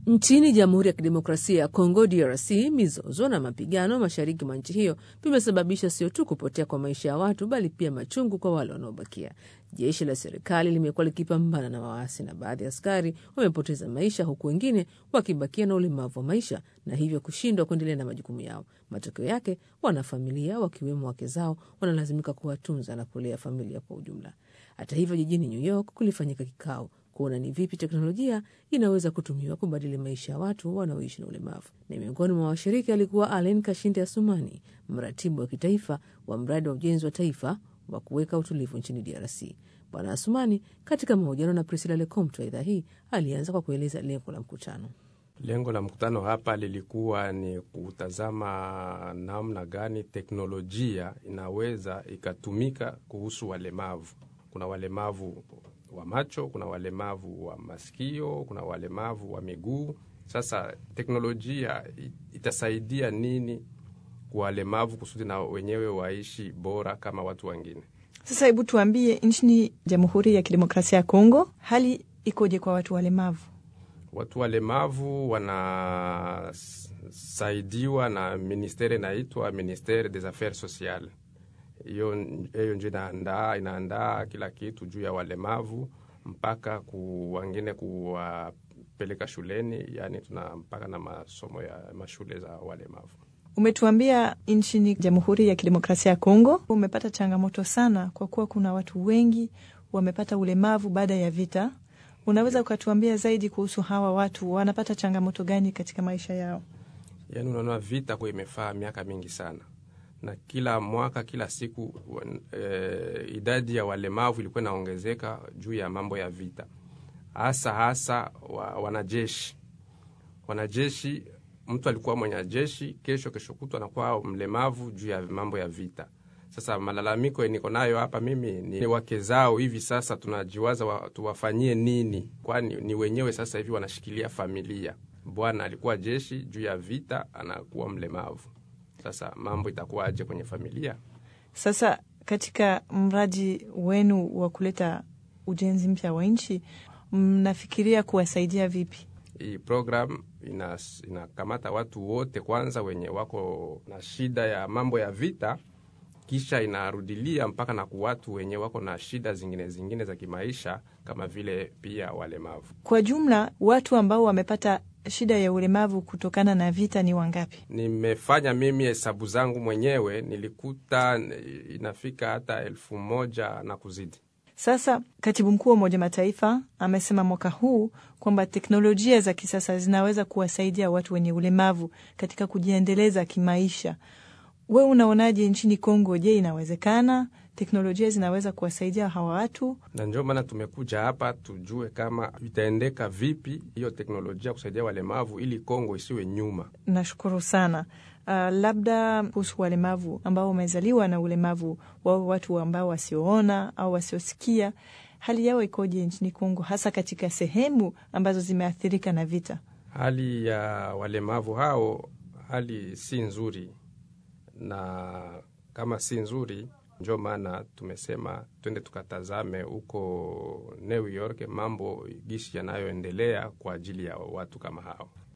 Nchini Jamhuri ya Kidemokrasia ya Kongo, DRC, mizozo na mapigano mashariki mwa nchi hiyo vimesababisha sio tu kupotea kwa maisha ya watu, bali pia machungu kwa wale wanaobakia. Jeshi la serikali limekuwa likipambana na waasi na baadhi ya askari wamepoteza maisha, huku wengine wakibakia na ulemavu wa maisha na hivyo kushindwa kuendelea na majukumu yao. Matokeo yake, wanafamilia wakiwemo wake zao wanalazimika kuwatunza na kulea familia kwa ujumla. Hata hivyo, jijini New York kulifanyika kikao kuona ni vipi teknolojia inaweza kutumiwa kubadili maisha ya watu wanaoishi na ulemavu. Na miongoni mwa washiriki alikuwa Alen Kashinde Asumani, mratibu wa kitaifa wa mradi wa ujenzi wa taifa wa kuweka utulivu nchini DRC. Bwana Asumani katika mahojiano na Priscilla Lecomte wa idhaa hii alianza kwa kueleza lengo la mkutano. Lengo la mkutano hapa lilikuwa ni kutazama namna gani teknolojia inaweza ikatumika kuhusu walemavu. Kuna walemavu wa macho, kuna walemavu wa masikio, kuna walemavu wa miguu. Sasa teknolojia itasaidia nini kwa walemavu kusudi na wenyewe waishi bora kama watu wengine? Sasa hebu tuambie, nchini Jamhuri ya Kidemokrasia ya Kongo hali ikoje kwa watu walemavu? Watu walemavu wanasaidiwa na ministeri inaitwa Ministere des Affaires Sociales. Hiyo hiyo ndio inaandaa inaandaa kila kitu juu ya walemavu mpaka ku wengine kuwapeleka shuleni, yani tuna mpaka na masomo ya mashule za walemavu. Umetuambia nchini Jamhuri ya Kidemokrasia ya Kongo umepata changamoto sana, kwa kuwa kuna watu wengi wamepata ulemavu baada ya vita. Unaweza ukatuambia zaidi kuhusu hawa watu, wanapata changamoto gani katika maisha yao? Yani unaona vita kwa imefaa miaka mingi sana na kila mwaka kila siku e, idadi ya walemavu ilikuwa inaongezeka juu ya mambo ya vita, hasa hasa wa, wanajeshi. Wanajeshi, mtu alikuwa mwanajeshi, kesho kesho kutu anakuwa mlemavu juu ya mambo ya vita. Sasa malalamiko niko nayo hapa mimi ni wake zao. Hivi sasa tunajiwaza wa, tuwafanyie nini? Kwani ni wenyewe sasa hivi wanashikilia familia. Bwana alikuwa jeshi, juu ya vita anakuwa mlemavu. Sasa mambo itakuwaje kwenye familia? Sasa katika mradi wenu wa kuleta ujenzi mpya wa nchi, mnafikiria kuwasaidia vipi? Hii program inakamata ina watu wote kwanza wenye wako na shida ya mambo ya vita, kisha inarudilia mpaka na ku watu wenye wako na shida zingine zingine za kimaisha kama vile pia walemavu. Kwa jumla watu ambao wamepata shida ya ulemavu kutokana na vita ni wangapi? Nimefanya mimi hesabu zangu mwenyewe, nilikuta inafika hata elfu moja na kuzidi. Sasa katibu mkuu wa Umoja Mataifa amesema mwaka huu kwamba teknolojia za kisasa zinaweza kuwasaidia watu wenye ulemavu katika kujiendeleza kimaisha. We unaonaje nchini Kongo? Je, inawezekana teknolojia zinaweza kuwasaidia hawa watu? Na ndio maana tumekuja hapa tujue kama itaendeka vipi hiyo teknolojia kusaidia walemavu ili Kongo isiwe nyuma. Nashukuru sana. Uh, labda kuhusu walemavu ambao wamezaliwa na ulemavu wao, watu ambao wasioona au wasiosikia, hali yao ikoje nchini Kongo, hasa katika sehemu ambazo zimeathirika na vita? Hali ya walemavu hao, hali si nzuri, na kama si nzuri ndio maana tumesema twende tukatazame huko New York mambo gishi yanayoendelea kwa ajili ya watu kama hao.